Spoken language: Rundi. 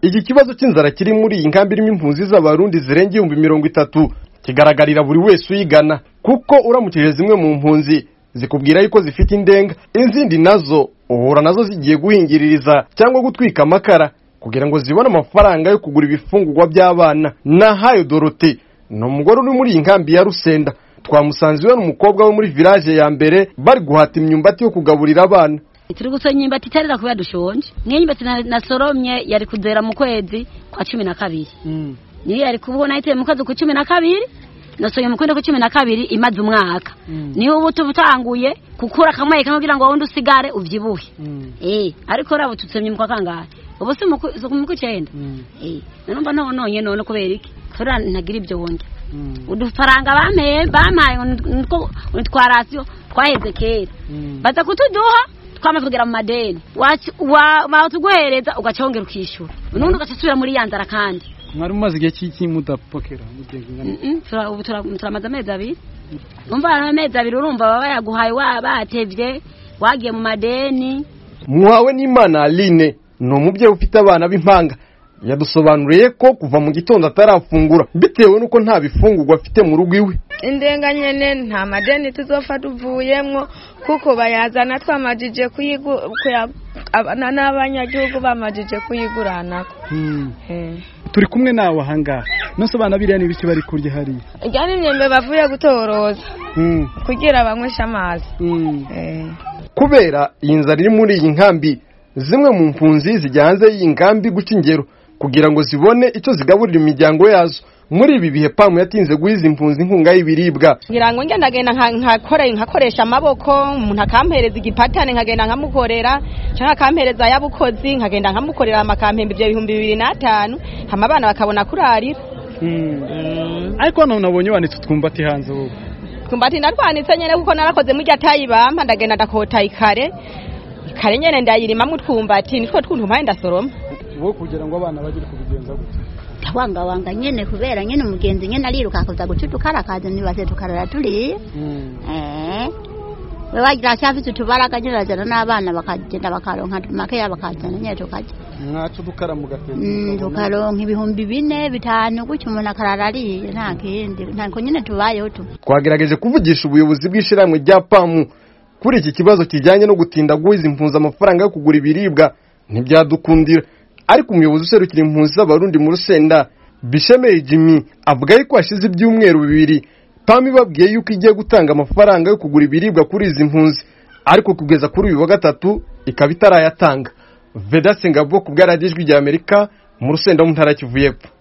iki kibazo cy'inzara kiri muri iyi nkambi irimo impunzi z'abarundi zirenga ibihumbi mirongo itatu kigaragarira buri wese uyigana kuko uramukije zimwe mu mpunzi zikubwira yuko zifite indenga izindi nazo uhura nazo zigiye guhingiririza cyangwa gutwika amakara kugira ngo zibone amafaranga yo kugura ibifungurwa by'abana nahayo dorote ni umugore uri muri iyi nkambi ya rusenda twamusanze iwe n'umukobwa we muri village ya mbere bari guhata imyumbati yo kugaburira abana turi gusoma imyumbati itarera kubera dushonje niyo myumbati na- nasoromye yari kuzera mu kwezi kwa cumi na kabiri niyo yari kubaho nayiteye mu kwezi kwa cumi na kabiri nasohoye mu kwezi kwa cumi na kabiri imaze umwaka niho ubu tuba utanguye gukura akamwe kamwe kugira ngo wundi usigare ubyibuhe eh ariko rabo tutsemye mu kwa kangahe ubu si mu ku- si mu kw'icyenda eh nanumva nononye none kubera iki tura ntagira ibyo wundi udufaranga bampaye bampaye ngo nitwo nitwarasiyo twaheze kera baza kutuduha twamaze kugera mu madeni Waci- wa- batuguhereza ugacongera ukishyura nubundi ugaca usubira muri ya nzara kandi mwari mumaze igihe cy'iki mudapokera mugiye kungana Mm, tura- ubu tura- turamaze amezi abiri umva hari amezi abiri urumva baba bayaguhaye wa- batevye wagiye mu madeni muhawe n'imana aline ni umubyeyi ufite abana b'impanga yadusobanuriye ko kuva mu gitondo atarafungura bitewe n'uko nta bifungurwa afite mu rugo iwe indenga nyene nta madeni tuzofa tuvuyemwo kuko bayazana twamajije kuyigu- kuya- abana n'abanyagihugu bamajije kuyiguranako Eh. turi kumwe nawe ahangaha nose abana biriya ni ibiki bari kurya hariya irya ni imyembe bavuye gutoroza Mm, kugira banyweshe amazi mm. Eh. kubera iyi nzara iri muri iyi nkambi zimwe mu mpunzi zijya hanze y'iyi nkambi guca ingero kugira ngo zibone icyo zigaburira imiryango yazo muri ibi bihe pamu yatinze guha izi mpunzi inkunga y'ibiribwa ngira ngo ngendagenda nka- nkakore nkakoresha amaboko umuntu akampereza igipatane nkagenda nkamukorera cyangwa akampereza ayabukozi nkagenda nkamukorera amakampembe ibyo bihumbi bibiri n'atanu hama abana bakabona kurarira Mm. ariko hano nabonye wanitse utwumbati hanze wowe twumbati ndarwanitse nyene kuko narakoze murya tayi bampa ndagenda ndakota ikare ikare nyene ndayirimamwo utwumbati nitwo twuntu mpaye ndasoroma wowe kugira ngo abana bagire kubigenza gute wangawanga nyene kubera nyene umugenzi nyene ariruka kuza guca udukarakazi nibaze tukarara turiye eh we wagira ashafise utubaraga nyene bazana n'abana bakagenda bakaronka makeya bakazana nyene tukarya mwaca udukara mugateza Mm, tukaronka ibihumbi bine bitanu gutyo umuntu akarara ariye nta kindi ntako nyene tubayeho tu twagerageje kuvugisha ubuyobozi bw'ishyirahamwe rya pamu kuri iki kibazo kijyanye no gutinda guha izi mpunzi amafaranga yo kugura ibiribwa ntibyadukundira ariko umuyobozi userukira impunzi z'abarundi mu rusenda bishemeye jimmy avuga yuko hashize ibyumweru bibiri pamu ibabwiye yuko igiye gutanga amafaranga yo kugura ibiribwa kuri izi mpunzi ariko kugeza kuri uyu wa gatatu ikaba itarayatanga vedase ngabo ku bwa radiyo ijwi rya amerika mu rusenda mu ntara ya kivu y'epfo